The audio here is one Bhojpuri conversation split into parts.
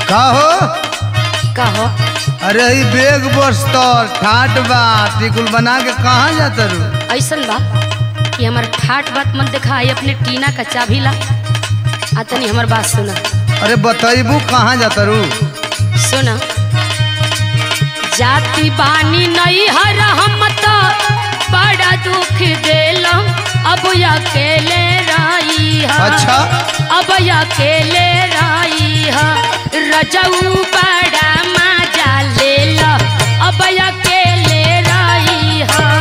का हो कहो अरे ई बेग बस्तर ठाट बा टिकुल बना के कहाँ जाता रू ऐसन बा कि हमार ठाट बात मत दिखाई अपने टीना का चाभी ला आ तनी हमार बात सुना अरे बतैबू कहाँ जाता रू सुना जाति बानी नहीं हर हम तो बड़ा दुख देलम अब अकेले रही है अच्छा अब अकेले रही है रजऊ बड़ा मजा ले लो अब अकेले रही है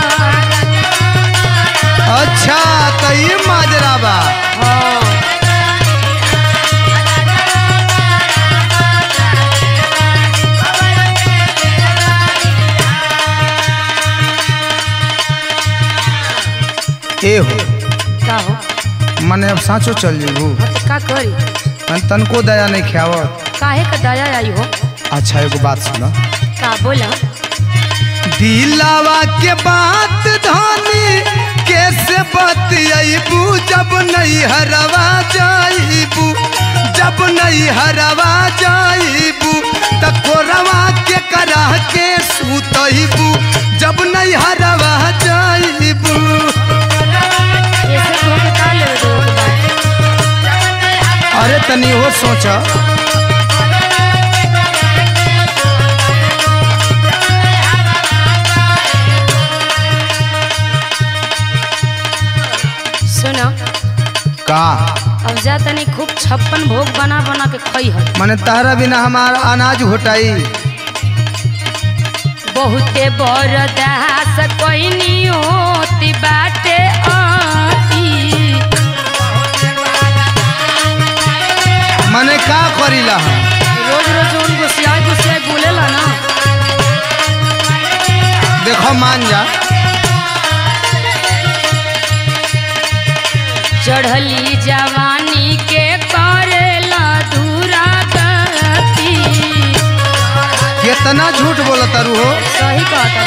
अच्छा तो ई माजरा बा हाँ ए हो का हो मने अब साँचो चल जेबू हाँ तो का करी मन तनको दया नहीं खियावत काहे का दया आई हो अच्छा एगो बात सुना का बोला दिलावा के बात धानी कैसे बतियाबू जब नहीं हरवा जाइबू जब नहीं हरवा जाइबू त कोरवा के करा के सुतइबू जब नहीं हरवा जाइबू ऐसे तो के का लेवे देवे के बा अरे तनी हो सोचा सुनो का अब जा तनी खूब छप्पन भोग बना बना के खई है मने तहरा बिना हमारा अनाज घोटाई बहुते बरदास कोइनी होती बाटे आती मने का करीला हम रोज रोज उन गुस्सियाई गुस्सियाई बोलेला ना देखो मान जा चढ़ली जवानी के करेला दूरा गति कितना झूठ बोला तारू हो सही कहता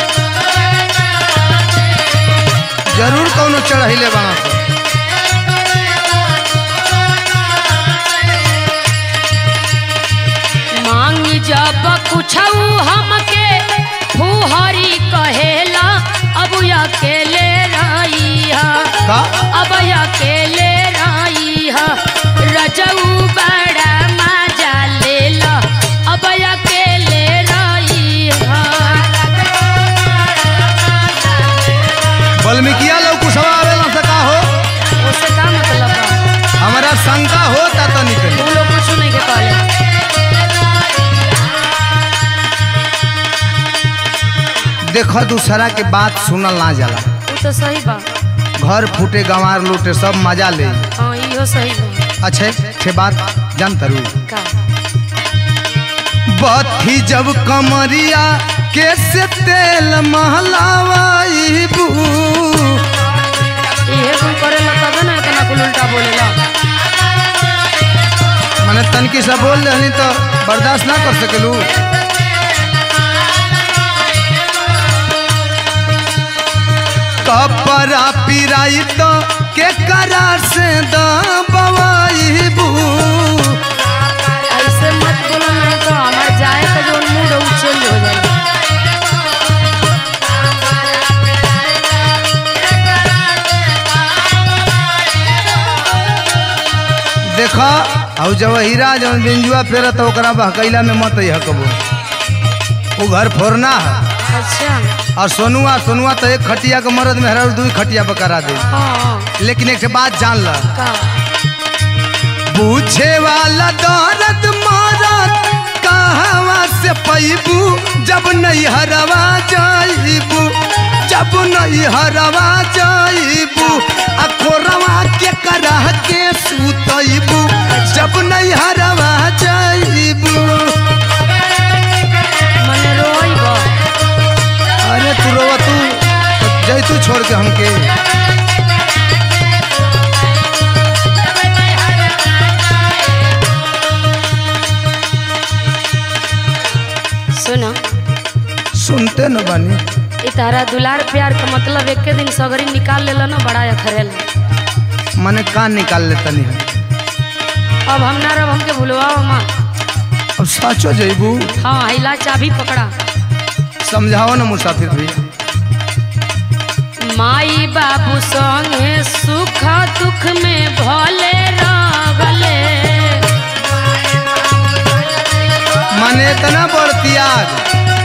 जरूर कौनो चढ़ैले बना स। मांगी जब कुछ हमके फुहरी कहेला अब अकेले रही है का अब अकेले रही है रजऊ बड़ा मजा ले लो अब अकेले रही है वाल्मीकिया लोग कुशवा आवेला से का हो उससे का मतलब बा हमारा शंका होता तो निकली तू लोग कुछ नहीं के कहले देखो दूसरा के बात सुनल ना जाला वो तो सही बा घर फूटे गंवार लूटे सब मजा ले हाँ इहो सही बा अच्छे छे बात जान तरू का बत्ती जब कमरिया कैसे तेल महलावाईबू इहे कुल करेला तबे ना इतना कुल उल्टा बोलेला मने तनकी से बोल रही तो बर्दाश्त ना कर सकेलू कपड़ा पिराई तो के करार से दबाईबू ऐसे मत बोलो नहीं तो हमार जाए का जो मूड है वो चेंज हो जाएगा देखा और जब हीरा जब बिंजुआ फेरा तो ओकरा बहकैला में मत हकबो वो घर फोड़ना है अच्छा और सोनुआ सोनुआ तो एक खटिया के मरद में हरा दू खटिया पर करा दे हाँ लेकिन एक ठे बात जान ल का पूछे वाला दर्द मारत कहवा से पैबू जब नहीं हरवा जाइबू जब नहीं हरवा जाइबू आ कोरवा के करह के सुतइबू जब नहीं हरवा जाइबू मने रोई बा अरे तू रोवा तू जैतू छोड़ के हमके सुना सुनते न बानी ई तारा दुलार प्यार का मतलब एक दिन सगरी निकाल लेला ना बड़ा अखरेल मने कान निकाल ले तनी हम अब हम ना रब हमके भूलवाओ माँ अब साचो जइबू हाँ हिला चाबी पकड़ा समझाओ ना मुसाफिर भैया माई बाबू संगे सुख दुख में भले रगले माने इतना बड़ त्याग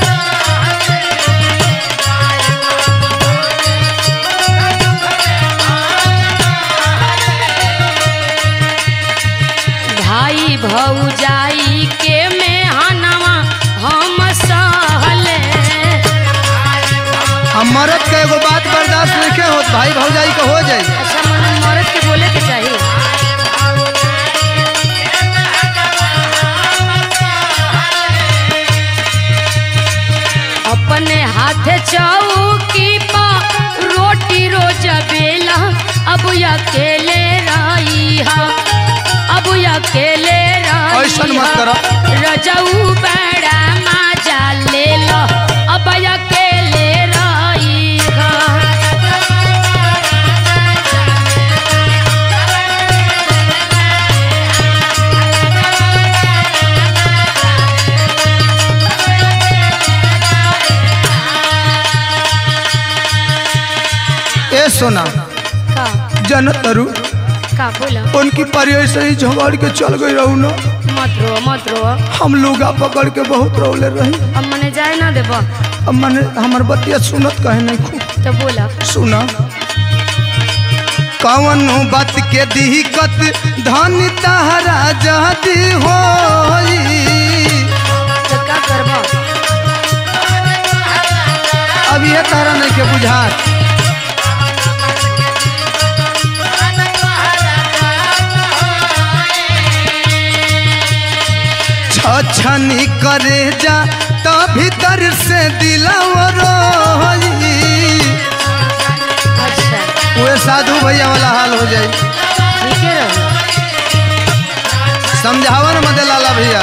भाई भौजाई के में हनवा हम सहले हम मरद के एगो बात बर्दाश्त नहीं होत भाई भौजाई के हो जाई अच्छा मन मर्द के बोले के चाहिए अपने हाथ चौकी पा रोटी रोज बेला अब अकेले रही हा अब अकेले रही ऐसन मत करो। रजऊ बड़ा मजा ले लो अब अकेले रही हा ए सोना का जन तरु का बोला उनकी परी ऐसे ही झगड़ के चल गई रहू ना मत रो मत रो हम लोगा पकड़ के बहुत रोले रही अब मने जाए ना देब अब मैंने हमार बतिया सुनत कहे नहीं खूब तो बोला सुना कवन बात के दिक्कत धन तहरा जदी होई तो का करब अब ये तारा नहीं के बुझात छछनी करे जा तो भीतर से दिलवर अच्छा वे साधु भैया वाला हाल हो जाए ठीक है रहो समझावन मदे लाला भैया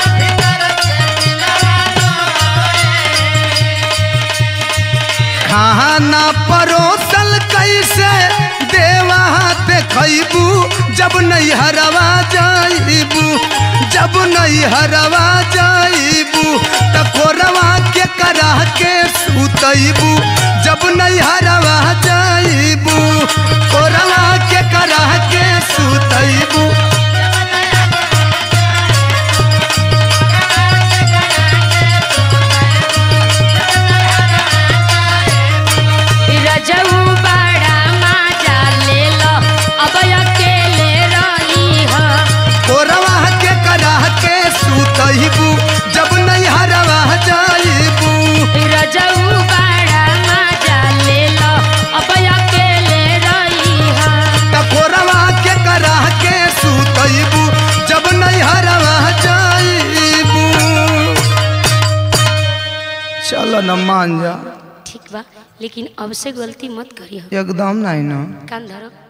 खाना परोसल कैसे देवा हाथ खैबू जब नहीं हरवा जाइबू जब नहीं हरवा जाइबू त कोरवा के करा के सुतैबू जब नहीं हरवा जाइबू कोरवा के करा के सुतैबू रजऊ बड़ा मजा ले लो अब अकेले रही हा कोरवा के करा के सुतैबू जब नहीं हरवा जाइबू रजऊ बड़ा मजा ले लो अब अकेले रही हा त कोरवा के करा के सुतैबू जब नहीं हरवा जाइबू चलो न मान जा ठीक बा लेकिन अब से गलती मत करियो एकदम नहीं ना कान धरो